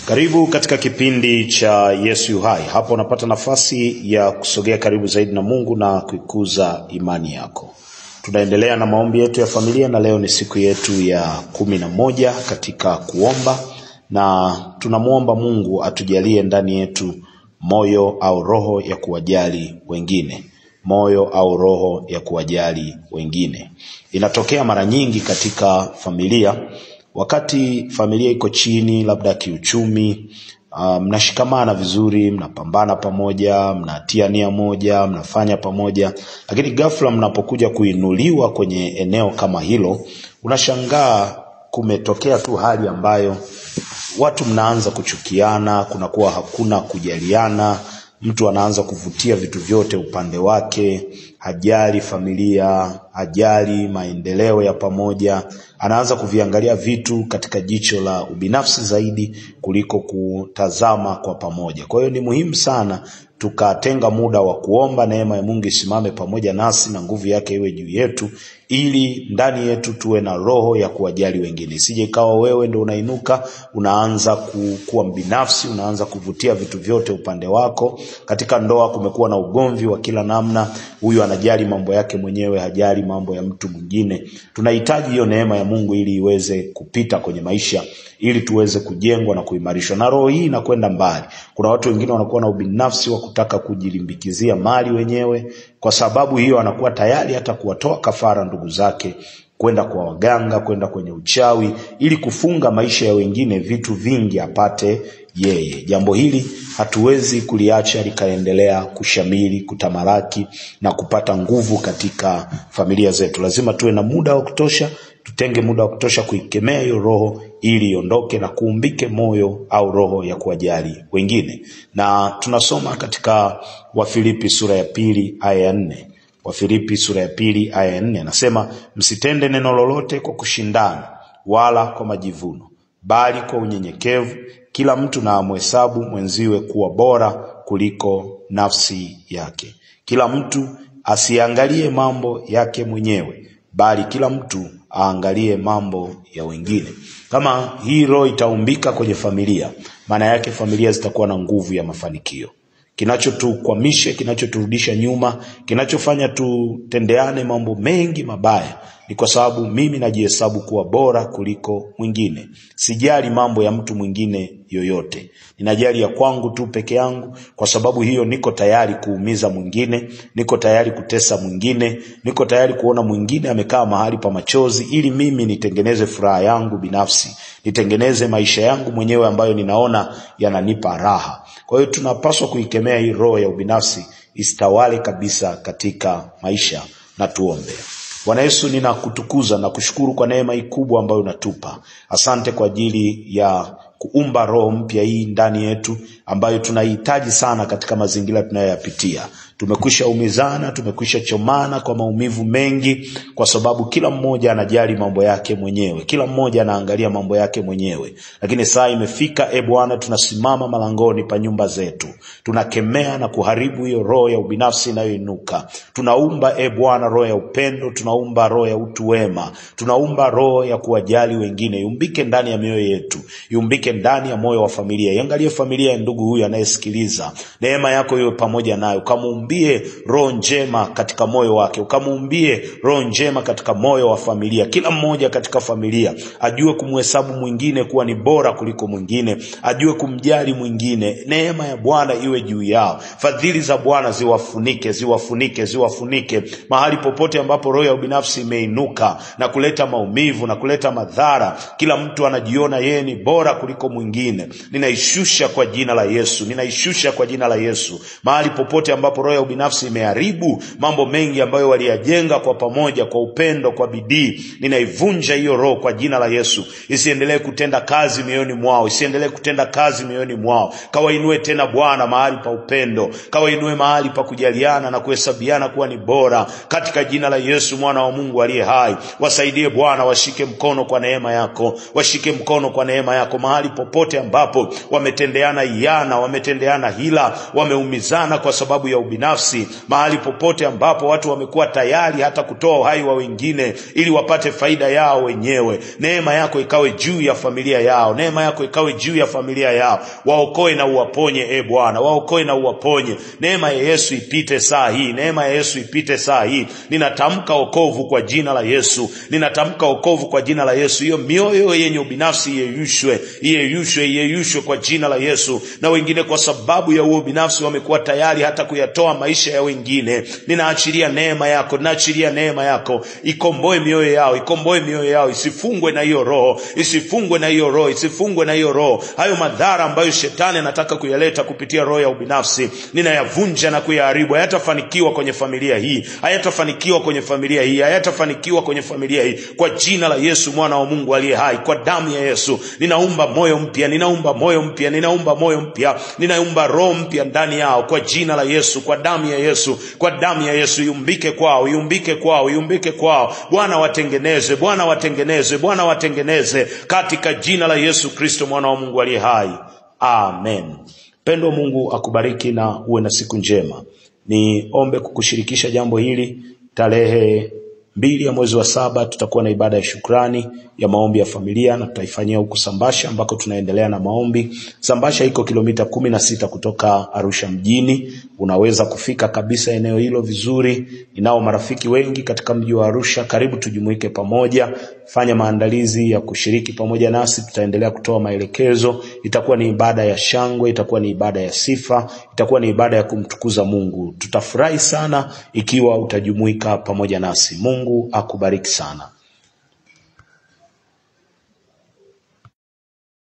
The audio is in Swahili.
Karibu katika kipindi cha Yesu yu hai. Hapa unapata nafasi ya kusogea karibu zaidi na Mungu na kuikuza imani yako. Tunaendelea na maombi yetu ya familia na leo ni siku yetu ya kumi na moja katika kuomba, na tunamwomba Mungu atujalie ndani yetu moyo au roho ya kuwajali wengine, moyo au roho ya kuwajali wengine. Inatokea mara nyingi katika familia wakati familia iko chini labda kiuchumi, uh, mnashikamana vizuri, mnapambana pamoja, mnatia nia moja, mnafanya pamoja, lakini ghafla mnapokuja kuinuliwa kwenye eneo kama hilo, unashangaa kumetokea tu hali ambayo watu mnaanza kuchukiana, kunakuwa hakuna kujaliana, mtu anaanza kuvutia vitu vyote upande wake, hajali familia, hajali maendeleo ya pamoja, anaanza kuviangalia vitu katika jicho la ubinafsi zaidi kuliko kutazama kwa pamoja. Kwa hiyo ni muhimu sana tukatenga muda wa kuomba neema ya Mungu isimame pamoja nasi na nguvu yake iwe juu yetu, ili ndani yetu tuwe na roho ya kuwajali wengine. Isije ikawa wewe ndo unainuka unaanza ku- kuwa mbinafsi, unaanza kuvutia vitu vyote upande wako. Katika ndoa kumekuwa na ugomvi wa kila namna, huyu anajali mambo yake mwenyewe, hajali mambo ya mtu mwingine. Tunahitaji hiyo neema ya Mungu ili iweze kupita kwenye maisha, ili tuweze kujengwa na kuimarishwa. Na roho hii inakwenda mbali. Kuna watu wengine wanakuwa na ubinafsi wa kutaka kujilimbikizia mali wenyewe, kwa sababu hiyo anakuwa tayari hata kuwatoa kafara ndugu zake kwenda kwa waganga, kwenda kwenye uchawi, ili kufunga maisha ya wengine vitu vingi apate yeye. Jambo hili hatuwezi kuliacha likaendelea kushamiri, kutamalaki na kupata nguvu katika familia zetu. Lazima tuwe na muda wa kutosha, tutenge muda wa kutosha kuikemea hiyo roho ili iondoke na kuumbike moyo au roho ya kuwajali wengine. Na tunasoma katika Wafilipi sura ya pili aya ya nne. Wafilipi sura ya pili aya ya nne anasema, msitende neno lolote kwa kushindana wala kwa majivuno, bali kwa unyenyekevu kila mtu na amhesabu mwenziwe kuwa bora kuliko nafsi yake. Kila mtu asiangalie mambo yake mwenyewe, bali kila mtu aangalie mambo ya wengine. Kama hii roho itaumbika kwenye familia, maana yake familia zitakuwa na nguvu ya mafanikio kinachotukwamisha, kinachoturudisha nyuma, kinachofanya tutendeane mambo mengi mabaya ni kwa sababu mimi najihesabu kuwa bora kuliko mwingine. Sijali mambo ya mtu mwingine yoyote, ninajali ya kwangu tu peke yangu. Kwa sababu hiyo, niko tayari kuumiza mwingine, niko tayari kutesa mwingine, niko tayari kuona mwingine amekaa mahali pa machozi, ili mimi nitengeneze furaha yangu binafsi, nitengeneze maisha yangu mwenyewe ambayo ninaona yananipa raha. Kwa hiyo tunapaswa kuikemea hii roho ya ubinafsi isitawale kabisa katika maisha, na tuombe. Bwana Yesu, ninakutukuza na kushukuru kwa neema hii kubwa ambayo unatupa. Asante kwa ajili ya kuumba roho mpya hii ndani yetu ambayo tunaihitaji sana katika mazingira tunayoyapitia. Tumekwisha umizana, tumekwisha chomana kwa maumivu mengi, kwa sababu kila mmoja anajali mambo yake mwenyewe, kila mmoja anaangalia mambo yake mwenyewe. Lakini saa imefika, e Bwana, tunasimama malangoni pa nyumba zetu, tunakemea na kuharibu hiyo roho ya ubinafsi inayoinuka. Tunaumba e Bwana roho ya upendo, tunaumba roho ya utu wema, tunaumba roho ya kuwajali wengine. Iumbike ndani ya mioyo yetu, iumbike ndani ya moyo wa familia. Iangalie familia ya ndugu huyu anayesikiliza, neema yako iwe pamoja nayo, ukamuumbie roho njema katika moyo wake, ukamuumbie roho njema katika moyo wa familia. Kila mmoja katika familia ajue kumhesabu mwingine kuwa ni bora kuliko mwingine, ajue kumjali mwingine. Neema ya Bwana iwe juu yao, fadhili za Bwana ziwafunike, ziwafunike, ziwafunike mahali popote ambapo roho ya ubinafsi imeinuka na kuleta maumivu na kuleta madhara. Kila mtu anajiona yeye ni bora kuliko mwingine. Ninaishusha kwa jina la Yesu, ninaishusha kwa jina la Yesu mahali popote ambapo roho ya ubinafsi imeharibu mambo mengi ambayo waliyajenga kwa pamoja, kwa upendo, kwa bidii. Ninaivunja hiyo roho kwa jina la Yesu, isiendelee kutenda kazi mioyoni mwao, isiendelee kutenda kazi mioyoni mwao. Kawainue tena Bwana mahali pa upendo, kawainue mahali pa kujaliana na kuhesabiana kuwa ni bora, katika jina la Yesu mwana wa Mungu aliye hai. Wasaidie Bwana, washike mkono kwa neema yako, washike mkono kwa neema yako mahali popote ambapo wametendeana iana, wametendeana hila, wameumizana kwa sababu ya ubinafsi ubinafsi mahali popote ambapo watu wamekuwa tayari hata kutoa uhai wa wengine ili wapate faida yao wenyewe neema yako ikawe juu ya familia yao neema yako ikawe juu ya familia yao waokoe na uwaponye e bwana waokoe na uwaponye neema ya yesu ipite saa hii neema ya yesu ipite saa hii ninatamka okovu kwa jina la yesu ninatamka okovu kwa jina la yesu hiyo mioyo yenye ubinafsi iyeyushwe iyeyushwe iyeyushwe kwa jina la yesu na wengine kwa sababu ya huo binafsi wamekuwa tayari hata kuyatoa maisha ya wengine ninaachilia neema yako ninaachilia neema yako ikomboe mioyo yao ikomboe mioyo yao isifungwe na hiyo roho isifungwe na hiyo roho isifungwe na hiyo roho hayo madhara ambayo shetani anataka kuyaleta kupitia roho ya ubinafsi ninayavunja na kuyaharibu hayatafanikiwa kwenye familia hii hayatafanikiwa kwenye familia hii hayatafanikiwa kwenye familia hii kwa jina la yesu mwana wa mungu aliye hai kwa damu ya yesu ninaumba moyo mpya ninaumba moyo mpya ninaumba moyo mpya ninaumba roho mpya ndani yao kwa jina la yesu kwa damu ya yesu kwa damu ya yesu iumbike kwao iumbike kwao iumbike kwao bwana watengeneze bwana watengeneze bwana watengeneze katika jina la yesu kristo mwana wa mungu aliye hai amen pendo mungu akubariki na uwe na siku njema niombe kukushirikisha jambo hili tarehe mbili ya mwezi wa saba tutakuwa na ibada ya shukrani ya maombi ya familia na tutaifanyia huku Sambasha ambako tunaendelea na maombi. Sambasha iko kilomita kumi na sita kutoka Arusha mjini. Unaweza kufika kabisa eneo hilo vizuri. Ninao marafiki wengi katika mji wa Arusha, karibu tujumuike pamoja, fanya maandalizi ya kushiriki pamoja nasi. Tutaendelea kutoa maelekezo. Itakuwa ni ibada ya shangwe, itakuwa ni ibada ya sifa, itakuwa ni ibada ya kumtukuza Mungu. Tutafurahi sana ikiwa utajumuika pamoja nasi. Mungu akubariki sana.